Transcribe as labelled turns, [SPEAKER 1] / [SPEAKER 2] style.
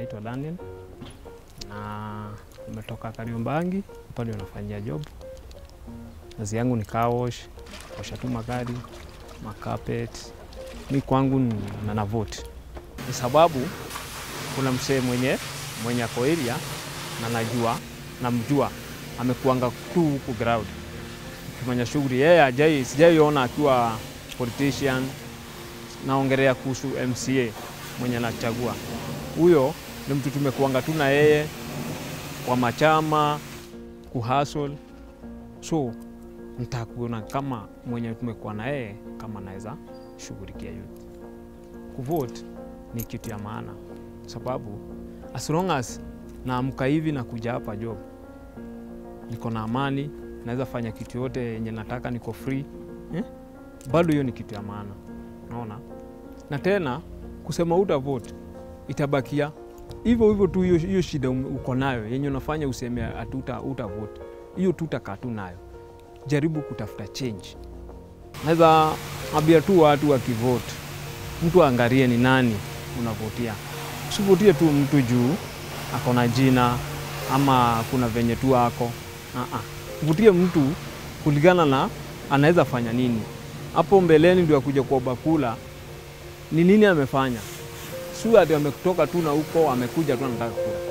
[SPEAKER 1] naitwa Daniel na nimetoka Kariobangi, hapa ndio nafanyia job. Kazi yangu ni car wash, kuosha tu magari, makapet. Mi kwangu ni- na navote ni sababu kuna msee mwenye mwenye ako area na najua namjua, amekuanga tu huku ground kufanya shughuli yeye, ajai sijaiona akiwa politician. Naongelea kuhusu MCA mwenye anachagua huyo, ni mtu tumekuanga tu na yeye kwa machama kuhustle, so nitakuona kama mwenye tumekuwa na yeye kama naweza shughulikia youth. Kuvote ni kitu ya maana, sababu as long as naamka hivi na kuja hapa job, niko na amani, naweza fanya kitu yote yenye nataka, niko free eh? Bado hiyo ni kitu ya maana, naona na tena kusema uta vote itabakia hivyo hivyo tu. Hiyo hiyo shida ume- uko nayo yenye unafanya useme atuta uta vote, hiyo tutakaa tu nayo. Jaribu kutafuta change. Naweza ambia tu watu wakivote, mtu aangalie ni nani unavotia. Usivotie tu mtu juu ako na jina ama kuna venye tu ako uh-uh. Vutie mtu kulingana na anaweza fanya nini hapo mbeleni, ndio akuja kwa bakula ni nini amefanya, si ati ametoka tu na huko amekuja tu anataka kula.